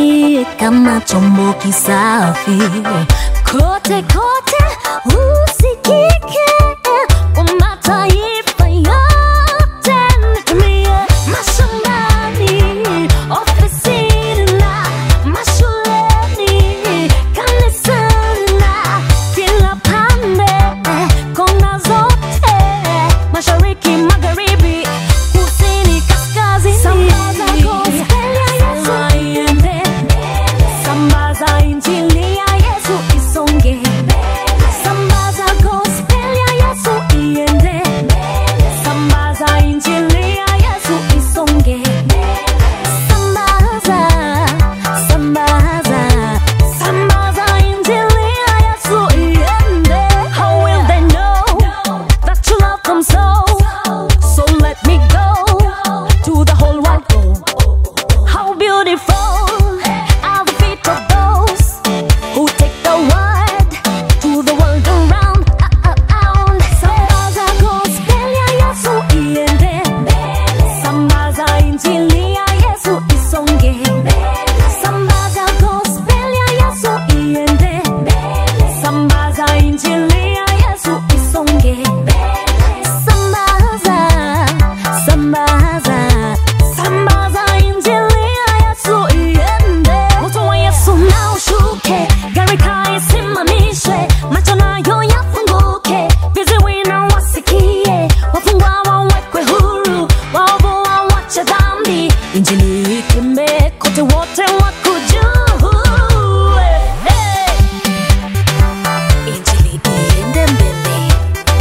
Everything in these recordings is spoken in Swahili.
nitumie kama chombo kisafi kote kote usikike kwa mataifa yote nitumie mashambani ofisini na mashuleni kanisani na kila pande kona zote mashariki magharibi kusini kaskazini sambaza gospel ya yesu iende sambaza injili ya yesu isonge sambaza gospel ya yesu iende sambaza injili ya yesu isonge sambaza sambaza sambaza injili ya yesu iende how will they know that your love comes so so let me go to the whole wide world how beautiful are the feet of those who take the word to the world around. around. Sambaza gospel ya Yesu iende, sambaza injili ya Yesu isonge, sambaza gospel ya Yesu iende, sambaza injili ya Yesu isonge, sambaza, sambaza, sambaza injili ya Yesu iende, moto wa Yesu na ushuke, gharika isimamishwe, macho nayo yafunguke, viziwi na wasikie, wafungwa wawekwe huru, waovu wawache dhambi, injili itembee kote, wote wako juu. Hey. Injili iende mbele,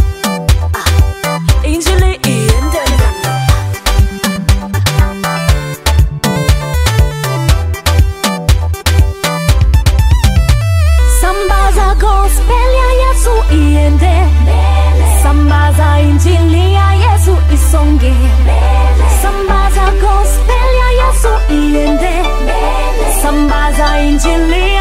ah, injili iende mbele. Sambaza gospel ya Yesu iende Sambaza injili ya Yesu isonge Sambaza gospel ya Yesu iende Sambaza injili ya